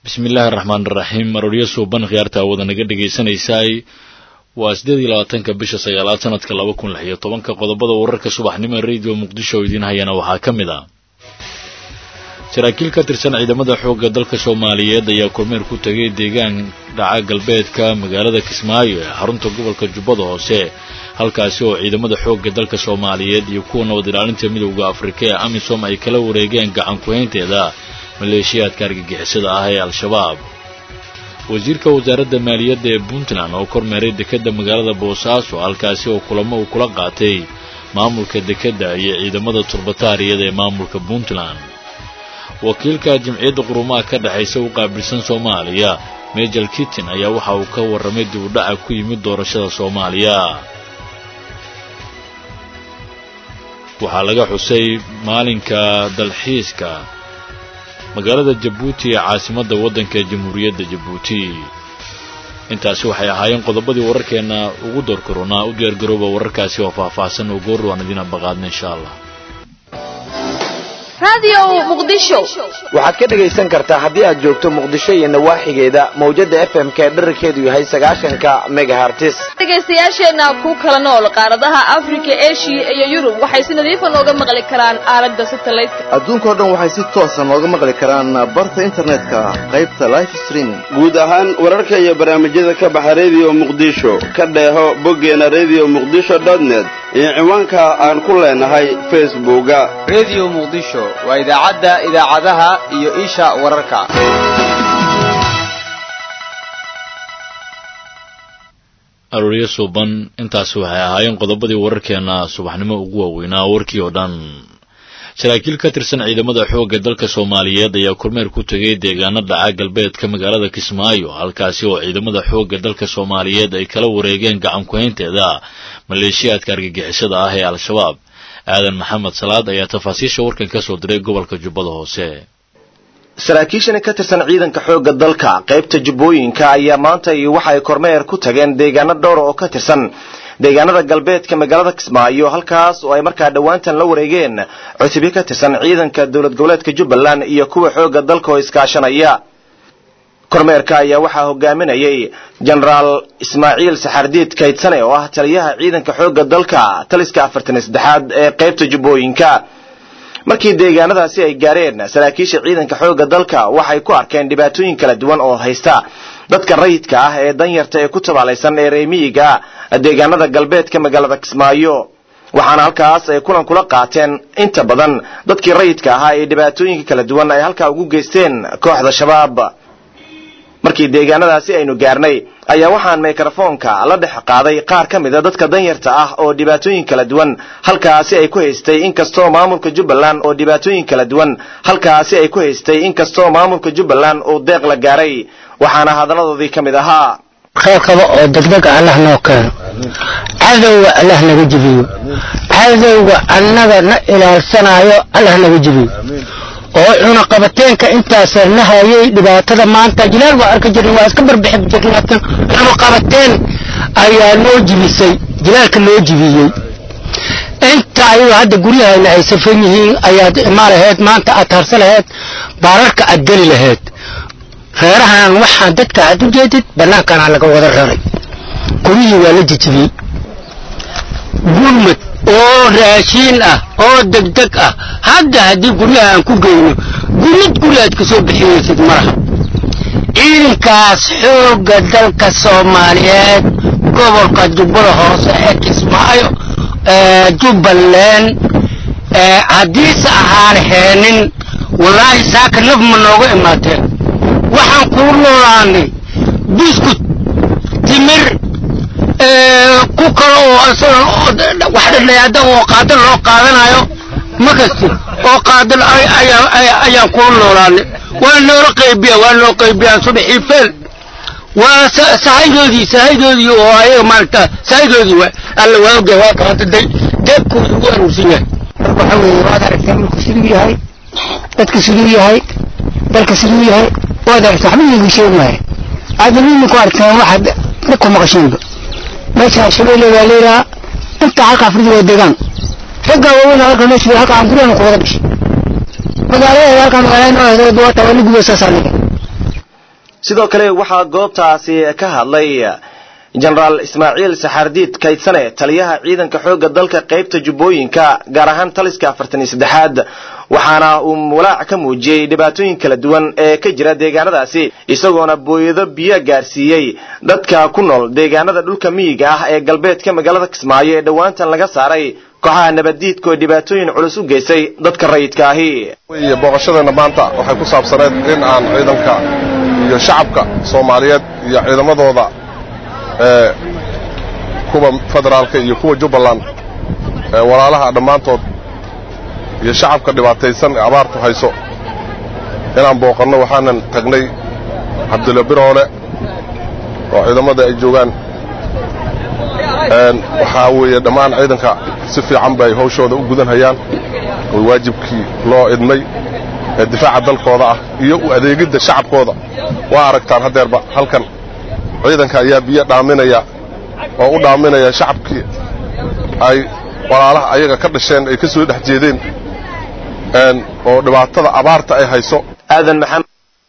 bismillaahi araxmaan iraxiim marooryo suuban khiyaarta wada naga dhegaysanaysaay waa siddeed iyo labaatanka bisha sagaalaad sanadka laba kun lix iyo tobanka qodobada wararka subaxnimo ee radio muqdisho oo idiin hayana waxaa ka mid ah saraakiil ka tirsan ciidamada xoogga dalka soomaaliyeed ayaa kormeer ku tegay deegaan dhaca galbeedka magaalada kismaayo ee xarunta gobolka jubbada hoose halkaasi oo ciidamada xoogga dalka soomaaliyeed iyo kuwa nabad ilaalinta midowda afrika ee amisom ay kala wareegeen gacan ku-haynteeda maleeshiyaadka argagixisada ah ee al-shabaab wasiirka wasaaradda maaliyadda ee puntland oo kormeeray dekedda magaalada boosaaso halkaasi oo kulamo uu kula qaatay maamulka dekedda iyo ciidamada turbataariyada ee maamulka puntland wakiilka jimciyadda qurumaha ka dhexaysa u qaabilsan soomaaliya mejel kittin ayaa waxa uu ka warramay dib u dhaca ku yimid doorashada soomaaliya waxaa laga xusay maalinka dalxiiska magaalada jabuuti ee caasimadda waddanka jamhuuriyadda jabuuti intaasi waxay ahaayeen qodobadii wararkeenna ugu doorkaroonaa u diyaargarooba wararkaasi oo faahfaahsan oo goor waan idiin abaqaadna insha allah waxaad ka dhegaysan kartaa haddii aad joogto muqdisho iyo nawaaxigeeda mawjada fm ka ee dherarkeedu yahay sagaashanka megahartis dhegaystayaasheenna ku kala nool qaaradaha afrika eshiya iyo yurub waxay si nadiifa nooga maqli karaan aalada satelliteka adduunkao dhan waxay si toosa nooga maqli karaan barta internetka qaybta life streaming guud ahaan wararka iyo barnaamijyada ka baxa redio muqdisho ka dheeho boggeena redio muqdisho net iyo ciwaanka aan ku leenahay facebooka redio muqdisho waa idaacadda idaacadaha iyo isha wararka arooryo suuban intaasi waxay ahaayeen qodobadii wararkeena subaxnimo ugu waaweynaa warkii oo dhan saraakiil ka tirsan ciidamada xoogga dalka soomaaliyeed ayaa kormeer ku tegay deegaano dhaca galbeedka magaalada kismaayo halkaasi oo ciidamada xoogga dalka soomaaliyeed ay kala wareegeen gacan ku-haynteeda maleeshiyaadka argagixisada ah ee al-shabaab aadan maxamed salaad ayaa tafaasiisha warkan ka soo diray gobolka jubbada hoose saraakiishani ka tirsan ciidanka xoogga dalka qaybta jubbooyinka ayaa maanta iyo waxa ay kormeer ku tageen deegaano dhowra oo ka tirsan deegaanada galbeedka magaalada kismaayo halkaas oo ay markaa dhowaantan la wareegeen cutubyo ka tirsan ciidanka dowlad goboleedka jubbaland iyo kuwa xoogga dalka oo iskaashanaya kormeerka ayaa waxaa hogaaminayay jenaraal ismaaciil saxardiid kaydsane oo ah taliyaha ciidanka xoogga dalka taliska afartan iyo saddexaad ee qaybta jubbooyinka markii deegaanadaasi ay gaareen saraakiisha ciidanka xoogga dalka waxay ku arkeen dhibaatooyin kala duwan oo haysta dadka rayidka ah ee danyarta ee ku tabaalaysan ee reemiyiga deegaanada galbeedka magaalada kismaayo waxaana halkaas ay kulan kula qaateen inta badan dadkii rayidka ahaa ee dhibaatooyinka kala duwan ay halkaa ugu geysteen kooxda shabaab markii deegaanadaasi aynu gaarnay ayaa waxaan mikrofoonka la dhex qaaday qaar ka mida dadka danyarta ah oo dhibaatooyin kala duwan halkaasi ay ku haystay inkastoo maamulka jubbaland oo dhibaatooyin kala duwan halkaasi ay ku haystay inkastoo maamulka jubbaland uu deeq la gaaray waxaana hadaladoodii ka mid ahaa khayr qaba oo degdeg allah noo keeno cadowga allah naga jebiyo cadowga annaga na ilaalsanaayo allah naga jebiyo oo cunaqabateenka intaasa na hayay dhibaatada maanta jilaal waa arka jirna waa iska barbixi jirna laakiin cunaqabateen ayaa noo jibisay jilaalka noo jibiyey inta ayagu hadda guryahayna ay safan yihiin ayaad imaa laheyd maanta aad harsa laheyd baararka aad geli laheyd reerahan waxaan dadka aad u jeedid bannaankana laga wada raray guryihii waa la jijibiyey gurmad oo raashiin ah oo degdeg ah hadda haddii guryaha aan ku geyno gurmad guri aad ka soo bixinaysid malaha ciidankaas xoogga dalka soomaaliyeed gobolka jubbada hoose ee kismaayo jubbaland haddiise ahaan heenin wallaahi saaka naf ma nooga imaateen waxaan kuu noolaanay buskut timir ku kale oo asagan wax dhadhayaada oo qaadal loo qaadanayo ma kasti oo qaadal ayaan kuu noolaanay waa noola qaybiya waa noo qaybiyaa subaxii feel waa sahaydoodii sahaydoodii oo ayaga maaragta sahaydoodii waa alla waa ogay waa kaanta day deebkooda ugu aruursan yahay marka waxa weeye waad aragteen dhulku siduu yahay dadka siduu yahay dalka siduu yahay waad aragteen waxba iigu sheegi maayo aadna mimi ku aragteen waxaad ku maqasheenba meesha shabeelle waa leedaha inta halka afrida waa deegaan ragga waaweyn halka meesha halka aan guryahan ku wada dhashay magaalada halka magaalada noo heedo waa tawali gubo saas aniga sidoo kale waxaa goobtaasi ka hadlay jenaraal ismaaciil saxaardiid kaydsane taliyaha ciidanka xoogga dalka qaybta jubbooyinka gaar ahaan taliska afartan iyo saddexaad waxaana uu walaac ka muujiyey dhibaatooyin kala duwan ee ka jira deegaanadaasi isagoona booyado biyo gaarsiiyey dadka ku nool deegaanada dhulka miyiga ah ee galbeedka magaalada kismaayo ee dhowaantan laga saaray kooxaha nabaddiidka oo dhibaatooyin culus u geysay dadka rayidka ahi iyo booqashadeena maanta waxay ku saabsaneed in aan ciidanka iyo shacabka soomaaliyeed iyo ciidamadooda ee kuwa federaalka iyo kuwa jubbaland ee walaalaha dhammaantood iyo shacabka dhibaataysan ee abaartu hayso inaan booqanno waxaanan tagnay cabdulla biroole oo ciidamada ay joogaan waxaa weeye dhammaan ciidanka si fiican bay hawshooda u gudanhayaan oo waajibkii loo idmay ee difaaca dalkooda ah iyo u adeegidda shacabkooda waa aragtaan haddeerba halkan ciidanka ayaa biyo dhaaminaya oo u dhaaminaya shacabkii ay walaalaha ayaga ka dhasheen ay ka soo dhex jeedeen oo dhibaatada abaarta ay hayso aadan maxamed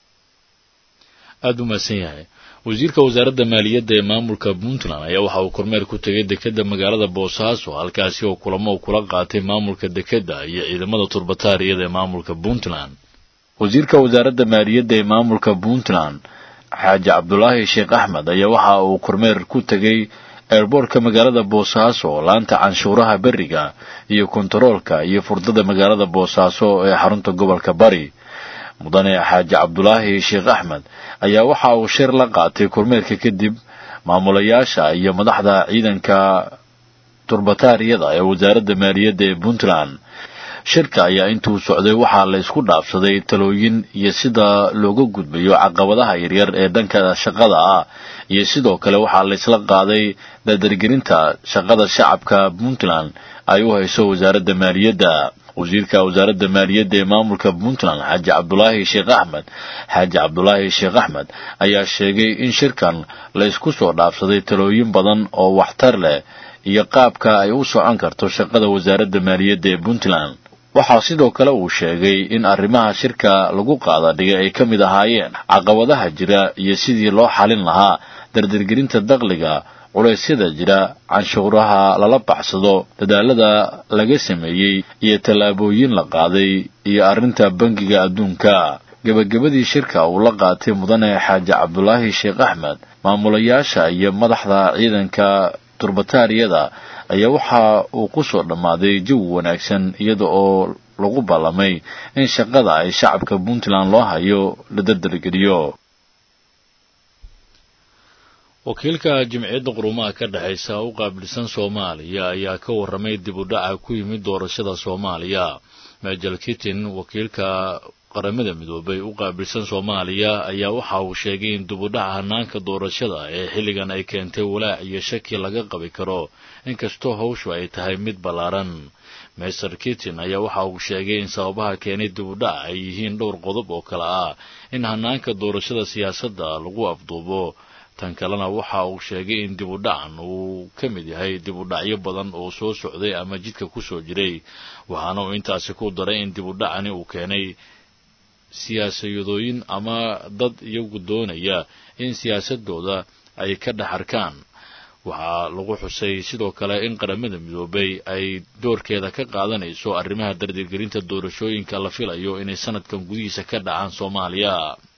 aada u mahadsan yahay wasiirka wasaaradda maaliyadda ee maamulka puntland ayaa waxa uu kormeer ku tegay dekedda magaalada boosaaso halkaasi oo kulamo uu kula qaatay maamulka dekedda iyo ciidamada turbataariyada ee maamulka puntland wasiirka wasaaradda maaliyadda ee maamulka puntland xaaji cabdulaahi sheekh axmed ayaa waxa uu kormeer ku tegey eerboorka magaalada boosaaso laanta canshuuraha beriga iyo kontaroolka iyo furdada magaalada boosaaso ee xarunta gobolka bari mudane xaaji cabdulaahi sheekh axmed ayaa waxa uu shir la qaatay kormeerka kadib maamulayaasha iyo madaxda ciidanka turbataariyada ee wasaaradda maaliyadda ee puntland shirka ayaa intuu socday waxaa la isku dhaafsaday talooyin iyo sida looga gudbayo caqabadaha yaryar ee dhanka shaqada ah iyo sidoo kale waxaa la isla qaaday dardargelinta shaqada shacabka puntland ay u hayso wasaaradda maaliyadda wasiirka wasaaradda maaliyadda ee maamulka puntland xaaji cabdulaahi sheekh axmed xaaji cabdulaahi sheekh axmed ayaa sheegay in shirkan la isku soo dhaafsaday talooyin badan oo waxtar leh iyo qaabka ay u socon karto shaqada wasaaradda maaliyadda ee puntland waxaa sidoo kale uu sheegay in arrimaha shirka lagu qaada dhigay ay ka mid ahaayeen caqabadaha jira iyo sidii loo xalin lahaa dardargelinta dakhliga culeysyada jira canshuuraha lala baxsado dadaalada laga sameeyey iyo tallaabooyin la qaaday iyo arrinta bangiga adduunka gebagabadii shirka uu la qaatay mudane xaaji cabdulaahi sheekh axmed maamulayaasha iyo madaxda ciidanka turbataariyada ayaa waxa uu ku soo dhammaaday jawi wanaagsan iyada oo lagu ballamay in shaqada ay shacabka puntland loo hayo la dardargeliyo wakiilka jimciyadda qurumaha ka dhexaysa u qaabilsan soomaaliya ayaa ka warramay dib u dhaca ku yimid doorashada soomaaliya majel kitin wakiilka qaramada midoobay u qaabilsan soomaaliya ayaa waxa uu sheegay in dib u dhaca hanaanka doorashada ee xilligan ay keentay walaac iyo shaki laga qabi karo inkastoo hawshu ay tahay mid ballaaran master kitin ayaa waxa uu sheegay in sababaha keenay dib u dhac ay yihiin dhowr qodob oo kale ah in hanaanka doorashada siyaasadda lagu afduubo tan kalena waxa uu sheegay in dib u dhacan uu ka mid yahay dib u dhacyo badan oo soo socday ama jidka ku soo jiray waxaana uu intaasi ku daray in dib u dhacani uu keenay siyaasadooyin ama dad iyagu doonaya in siyaasadooda ay ka dhex arkaan waxaa lagu xusay sidoo kale in qaramada midoobay ay doorkeeda ka qaadanayso arrimaha dardirgelinta doorashooyinka la filayo inay sanadkan gudihiisa ka dhacaan soomaaliya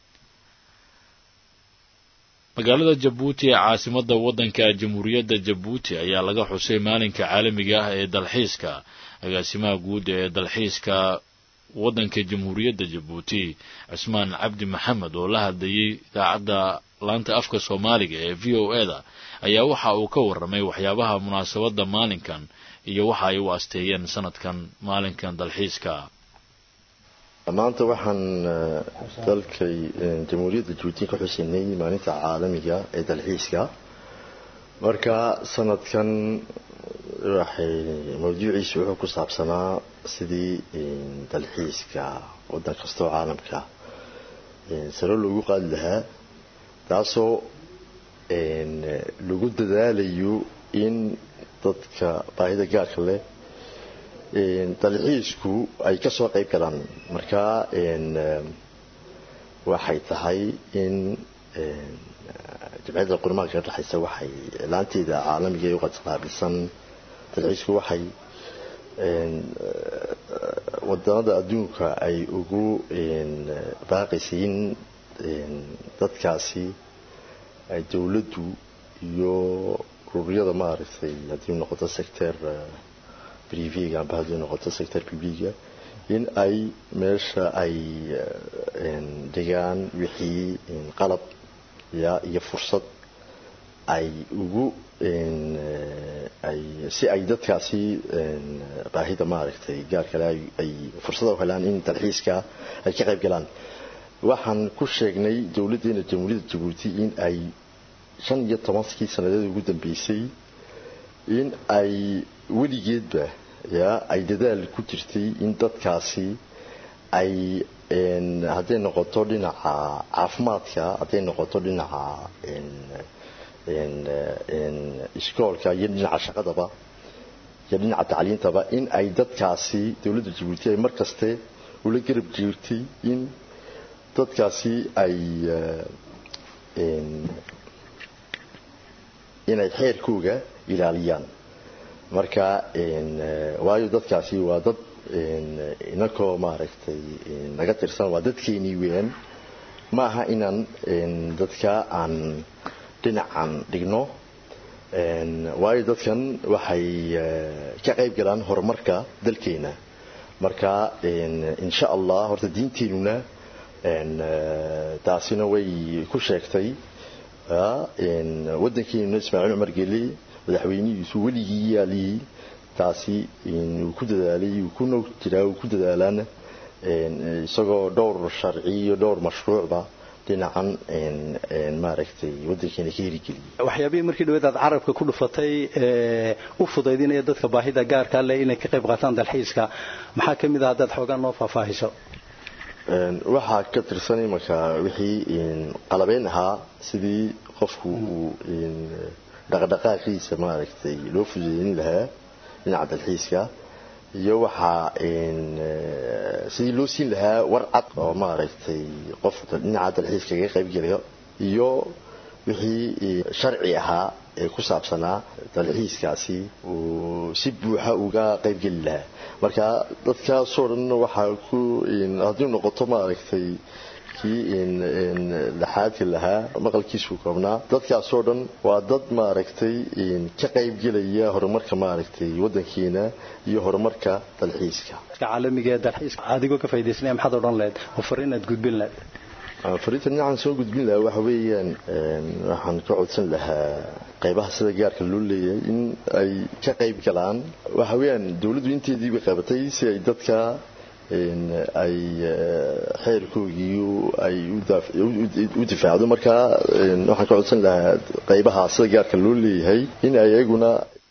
magaalada jabuuti ee caasimadda waddanka jamhuuriyadda jabuuti ayaa laga xusay maalinka caalamiga ah ee dalxiiska agaasimaha guud ee dalxiiska waddanka jamhuuriyadda jabuuti cismaan cabdi maxamed oo la hadlayay idaacadda laanta afka soomaaliga ee v o e da ayaa waxa uu ka warramay waxyaabaha munaasabadda maalinkan iyo waxa ay u asteeyeen sanadkan maalinkan dalxiiska maanta waxaan dalkay jamhuuriyadda jabuuti ka xuseynay maalinta caalamiga ee dalxiiska marka sanadkan waxay mawduuciisu wuxuu ku saabsanaa sidii dalxiiska waddan kastoo caalamka saro loogu qaadi lahaa taasoo lagu dadaalayo in dadka baahida gaarka leh dalxiisku ay ka soo qayb galaan marka waxay tahay in jamciyadda qurmaanka ka dhexaysa waxay laanteeda caalamiga ee uqaslaabisan dalxiisku waxay wadanada adduunka ay ugu baaqaysay in dadkaasi ay dowladdu iyo ururiyada maaragtay haddii noqoto sector priviga amba haddii noqoto sector publiga in ay meesha ay dhigaan wixii qalab ya iyo fursad ay ugu ay si ay dadkaasi baahida maaragtay gaar kale ay fursada u helaan in dalxiiska ay ka qayb galaan waxaan ku sheegnay dowladdeena jamhuuriyadda jabuuti in ay shan iyo tobankii sanadeed ugu dambeysay in ay weligeedba ya ay dadaal ku jirtay in dadkaasi ay hadday noqoto dhinaca caafimaadka hadday noqoto dhinaca iskoolka iyo dhinaca shaqadaba iyo dhinaca tacliintaba in ay dadkaasi dowladda jabuuti ay mar kaste ula garab jirtay in dadkaasi ay inay xeerkooga ilaaliyaan marka waayo dadkaasi waa dad inakoo maaragtay naga tirsan waa dadkeenii weeyaan ma aha inaan dadka aan dhinacan dhigno waayo dadkan waxay ka qayb galaan horumarka dalkeena marka insha allah horta diinteenuna taasina way ku sheegtay waddankeenuna ismaaciil cumar geli madaxweynihiisu weligii yaalihii taasi uu ku dadaalay uu ku nog jiraa uu ku dadaalaana isagoo dhowr sharci iyo dhowr mashruucba dhinacan maaragtay waddankeena ka herigeliyay waxyaabihii markii dhaweed aad carabka ku dhufatay u fudaydinaya dadka baahida gaarka leh inay ka qayb qaataan dalxiiska maxaa ka mid ah haddaad xoogaan noo faahfaahiso waxaa ka tirsan imanka wixii qalabeyn ahaa sidii qofku uu dhaqdhaqaaqiisa maaragtay loo fudeydin lahaa dhinaca dalxiiska iyo waxaa sidii loo siin lahaa war cad oo maaragtay qof dhinaca dalxiiska kaga qayb gelayo iyo wixii sharci ahaa ee ku saabsanaa dalxiiskaasi uu si buuxa uga qayb geli lahaa marka dadkaasoo dhan waxaa ku haddii noqoto maaragtay kii laxaadka lahaa maqalkiisu koobnaa dadkaasoo dhan waa dad maaragtay ka qayb gelaya horumarka maaragtay waddankeena iyo horumarka dalxiiska caalamiga ee dalxiiska adigoo ka faa'iidaysanaya maxaad odhan lahayd oo fariin aad gudbin lahayd fariinta dhinacan soo gudbin lahaa waxa weeyaan waxaan ka codsan lahaa qaybaha sida gaarka loo leeyahay in ay ka qayb galaan waxa weeyaan dowladdu inteediiba qabatay si ay dadka ay xeerkoogii ay u difaacdo marka waxaan ka codsan lahaa qaybaha sida gaarka loo leeyahay in ay iyaguna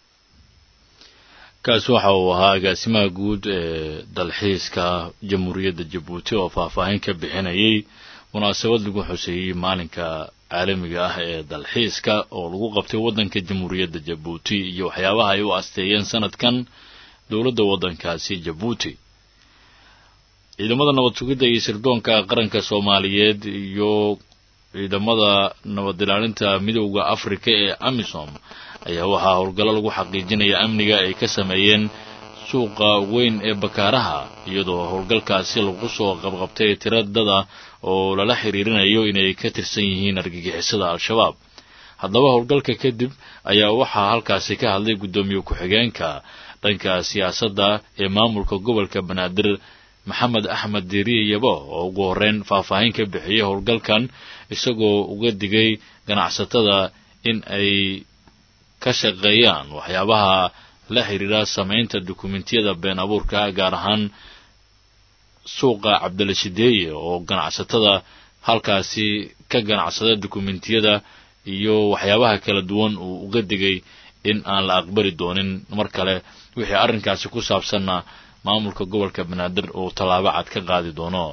kaasi waxa uu ahaa agaasimaha guud ee dalxiiska jamhuuriyadda jabuuti oo faahfaahin ka bixinayay munaasabad lagu xuseeyey maalinka caalamiga ah ee dalxiiska oo lagu qabtay waddanka jamhuuriyadda jabuuti iyo waxyaabaha ay u asteeyeen sanadkan dowladda waddankaasi jabuuti ciidamada nabad sugidda iyo sirdoonka qaranka soomaaliyeed iyo ciidamada nabad ilaalinta midowda afrika ee amisom ayaa waxaa howlgallo lagu xaqiijinaya amniga ay ka sameeyeen suuqa weyn ee bakaaraha iyadoo howlgalkaasi lagu soo qabqabtay tiradada oo lala xiriirinayo inay ka tirsan yihiin argagixisada al-shabaab haddaba howlgalka kadib ayaa waxaa halkaasi ka hadlay guddoomiye ku-xigeenka dhanka siyaasadda ee maamulka gobolka banaadir maxamed axmed diiriye yabo oo ugu horreyn faahfaahin ka bixiyey howlgalkan isagoo uga digay ganacsatada in ay ka shaqeeyaan waxyaabaha la xiriira samaynta dukumentiyada been abuurka gaar ahaan suuqa cabdilashideeye oo ganacsatada halkaasi ka ganacsada dukumentiyada iyo waxyaabaha kala duwan uu uga digay in aan la aqbali doonin mar kale wixii arrinkaasi ku saabsanna maamulka gobolka banaadir uu tallaabo cad ka qaadi doono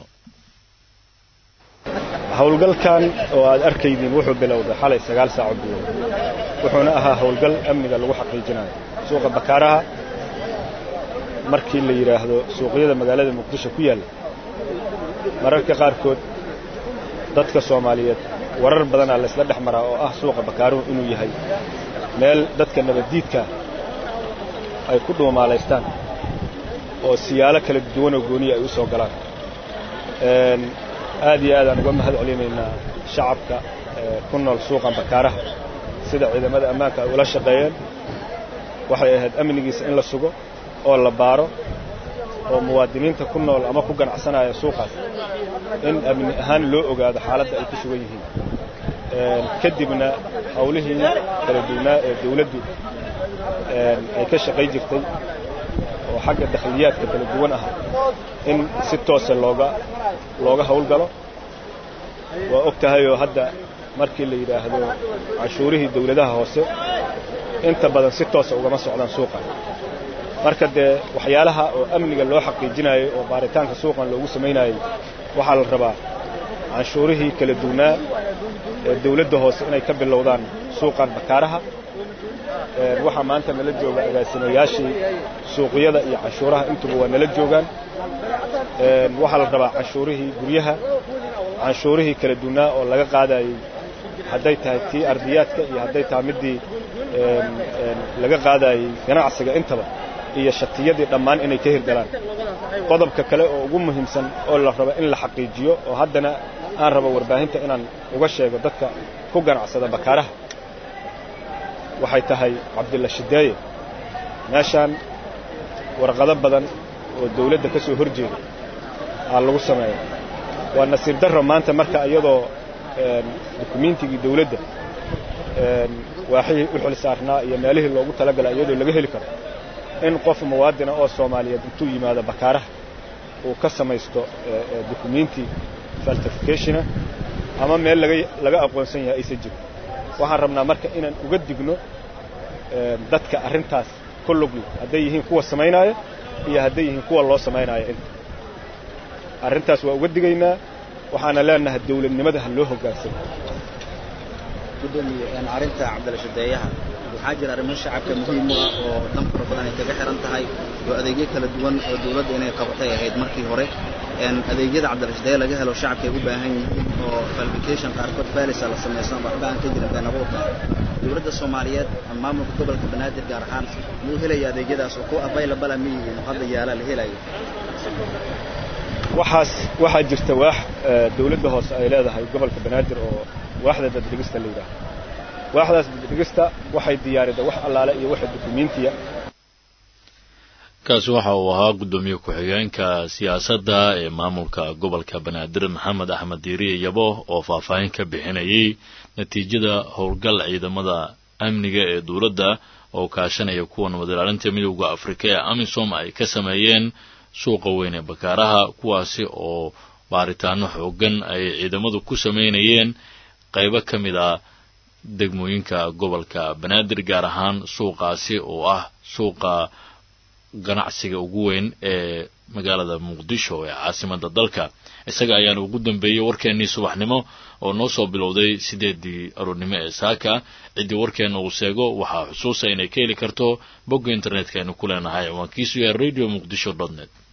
howlgalkan oo aad arkaydiin wuxuu bilowday xalay sagaal saaco bilow wuxuuna ahaa howlgal amniga lagu xaqiijinayo suuqa bakaaraha markii la yidhaahdo suuqyada magaalada muqdisho ku yaalla mararka qaarkood dadka soomaaliyeed warar badanaa laysla dhex maraa oo ah suuqa bakaaruhu inuu yahay meel dadka nabaddiidka ay ku dhuumaalaystaan oo siyaalo kala duwan oo gooniya ay u soo galaan aad iyo aad aan uga mahad celinaynaa shacabka ku nool suuqan bakaaraha sida ciidamada ammaanka ay ula shaqeeyeen waxay ahayd amnigiisa in la sugo oo la baaro oo muwaadiniinta ku nool ama ku ganacsanaya suuqaas in amni ahaan loo ogaado xaaladda ay ku sugan yihiin kadibna hawlihii kala duwnaa ee dawladdu ay ka shaqay jirtay oo xagga dakhliyaadka kala duwan ah in si toose looga looga hawlgalo waa og tahayoo hadda markii la yidhaahdo canshuurihii dawladaha hoose inta badan si toosa ugama socdaan suuqan marka dee waxyaalaha oo amniga loo xaqiijinayay oo baaritaanka suuqan loogu samaynayay waxaa la rabaa canshuurihii kala duwnaa ee dawladda hoose inay ka bilowdaan suuqan bakaaraha waxaa maanta nala jooga agaasimayaashii suuqyada iyo canshuuraha intuba waa nala joogaan waxaa la rabaa canshuurihii guryaha canshuurihii kala duwnaa oo laga qaadayey hadday tahay tii ardiyaadka iyo hadday tahay middii laga qaadayey ganacsiga intaba iyo shatiyadii dhammaan inay ka hirgalaan qodobka kale oo ugu muhiimsan oo la rabo in la xaqiijiyo oo haddana aan rabo warbaahinta inaan uga sheego dadka ku ganacsada bakaaraha waxay tahay cabdilla shideeye meeshaan warqado badan oo dawladda ka soo hor jeeda aa lagu sameeya waa nasiib darro maanta marka iyadoo dukumiintigii dawladda waaxihii u xil saarnaa iyo meelihii loogu talagalay iyadoo laga heli karo in qof muwaadina oo soomaaliyeed intuu yimaado bakaaraha uu ka samaysto dukumiinti faltificationa ama meel laga aqoonsan yahay aysan jirin waxaan rabnaa marka inaan uga digno dadka arrintaas ku lugli hadday yihiin kuwa samaynaya iyo hadday yihiin kuwa loo samaynaya inta arrintaas waa uga digaynaa waxaana leenahay dawladnimada ha loo hoggaansamo gudoomiye arrinta cabdilashadeeyaha waxaa jira arrimo shacabka muhiim u ah oo dan fara badan ay kaga xihan tahay oo adeegyo kala duwan oo dawladda inay qabatay ahayd markii hore adeegyada cabdilashadeeye laga helo shacabka ay u baahan yihiin oo falbication qaarkood baalisa la samaysan waxba aan ka jirin beenabuurka dawladda soomaaliyeed maamulka gobolka banaadir gaar ahaan muu helaya adeegyadaas oo kuwa available ma yihiin oo hadda yaala la helayo waxaas waxaa jirta waax dawladda hoose ay leedahay gobolka banaadir oo waaxda daddhigista la yidhaaho waaxdaas daddhigista waxay diyaarida wax allaale iyo waxa dukumiintiya kaasi waxa uu ahaa guddoomiye ku-xigeenka siyaasadda ee maamulka gobolka banaadir maxamed axmed diiriye yabo oo faahfaahin ka bixinayay natiijada howlgal ciidamada amniga ee dowladda oo kaashanaya kuwa nabad ilaalinta midowda afrika ee amisom ay ka sameeyeen suuqa weyn ee bakaaraha kuwaasi oo baaritaano xoogan ay ciidamadu ku sameynayeen qaybo ka mid a degmooyinka gobolka banaadir gaar ahaan suuqaasi oo ah suuqa ganacsiga ugu weyn ee magaalada muqdisho ee caasimada dalka isaga ayaana ugu dambeeyey warkeennii subaxnimo oo noo soo bilowday sideedii aroornimo ee saaka ciddii warkeenna uu seego waxaa xusuusa inay ka heli karto bogga internetka aynu ku leenahay ciwaankiisu yahay radio muqdisho dot net